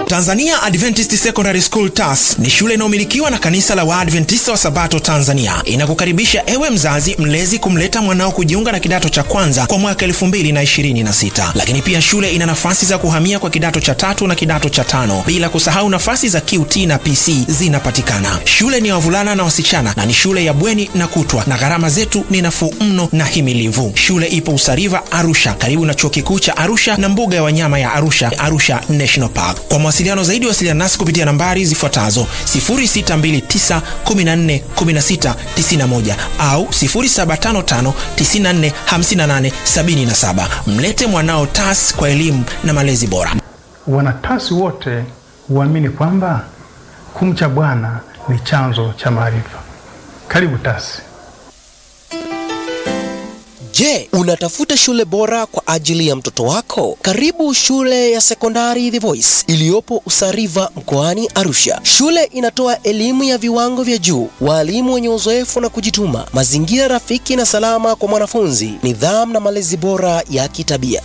Tanzania Adventist Secondary School TAS ni shule inayomilikiwa na kanisa la Waadventista wa Sabato Tanzania. Inakukaribisha ewe mzazi mlezi kumleta mwanao kujiunga na kidato cha kwanza kwa mwaka 2026. Lakini pia shule ina nafasi za kuhamia kwa kidato cha tatu na kidato cha tano, bila kusahau nafasi za QT na PC zinapatikana. Shule ni ya wavulana na wasichana na ni shule ya bweni na kutwa, na gharama zetu ni nafuu mno na himilivu. Shule ipo Usariva, Arusha, karibu na chuo kikuu cha Arusha na mbuga ya wanyama ya Arusha, Arusha National Park. Kwa mawasiliano zaidi, wasiliana nasi kupitia nambari zifuatazo 0629141691 au 0755945877. Mlete mwanao TAS kwa elimu na malezi bora. Wanatasi wote huamini kwamba kumcha Bwana ni chanzo cha maarifa. Karibu TASI. Je, unatafuta shule bora kwa ajili ya mtoto wako? Karibu shule ya sekondari The Voice iliyopo Usariva mkoani Arusha. Shule inatoa elimu ya viwango vya juu, walimu wenye uzoefu na kujituma, mazingira rafiki na salama kwa mwanafunzi, nidhamu na malezi bora ya kitabia.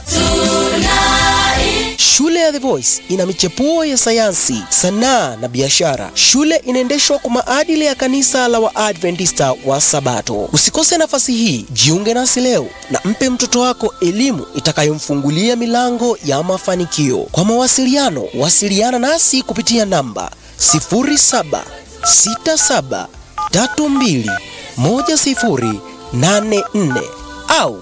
Shule ya The Voice ina michepuo ya sayansi, sanaa na biashara. Shule inaendeshwa kwa maadili ya kanisa la Waadventista wa Sabato. Usikose nafasi hii, jiunge nasi leo na mpe mtoto wako elimu itakayomfungulia milango ya mafanikio. Kwa mawasiliano, wasiliana nasi kupitia namba 0767321084 au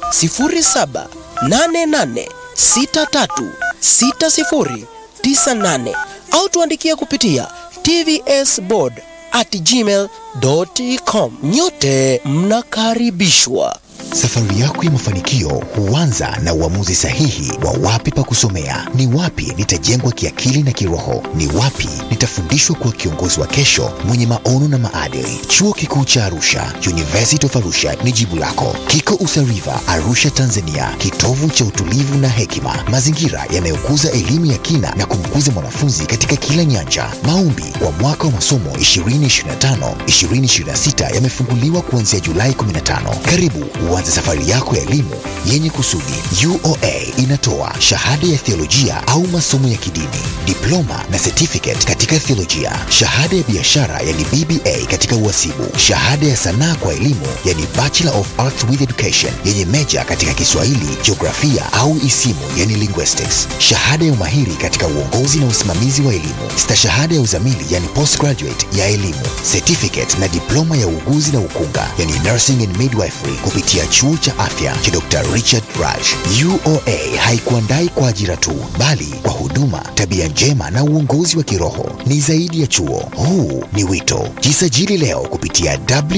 0788636098 au tuandikia kupitia tvsboard at gmail.com. Nyote mnakaribishwa. Safari yako ya mafanikio huanza na uamuzi sahihi wa wapi pa kusomea, ni wapi nitajengwa kiakili na kiroho, ni wapi nitafundishwa kuwa kiongozi wa kesho mwenye maono na maadili. Chuo Kikuu cha Arusha, University of Arusha ni jibu lako. Kiko Usariva, Arusha, Tanzania, kitovu cha utulivu na hekima, mazingira yanayokuza elimu ya kina na kumkuza mwanafunzi katika kila nyanja. Maombi kwa mwaka wa masomo 2025 2026 yamefunguliwa kuanzia Julai 15. Karibu uanze safari yako ya elimu yenye kusudi. UoA inatoa shahada ya theolojia au masomo ya kidini, diploma na certificate katika theolojia, shahada ya biashara yani BBA katika uhasibu, shahada ya sanaa kwa elimu yani Bachelor of Arts with Education yenye meja katika Kiswahili, jiografia au isimu yani linguistics, shahada ya umahiri katika uongozi na usimamizi wa elimu, stashahada ya uzamili yani postgraduate ya elimu, certificate na diploma ya uuguzi na ukunga yani nursing and midwifery kupitia chuo cha afya cha Dr. Richard Raj. UoA haikuandai kwa ajira tu, bali kwa huduma, tabia njema na uongozi wa kiroho. Ni zaidi ya chuo, huu ni wito. Jisajili leo kupitia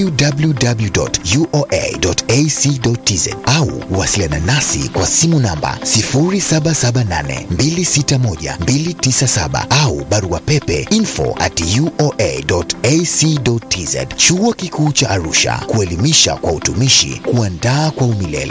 www.uoa.ac.tz au wasiliana nasi kwa simu namba 0778261297 au barua pepe info at uoa.ac.tz. Chuo Kikuu cha Arusha, kuelimisha kwa utumishi, kuandaa kwa umilele.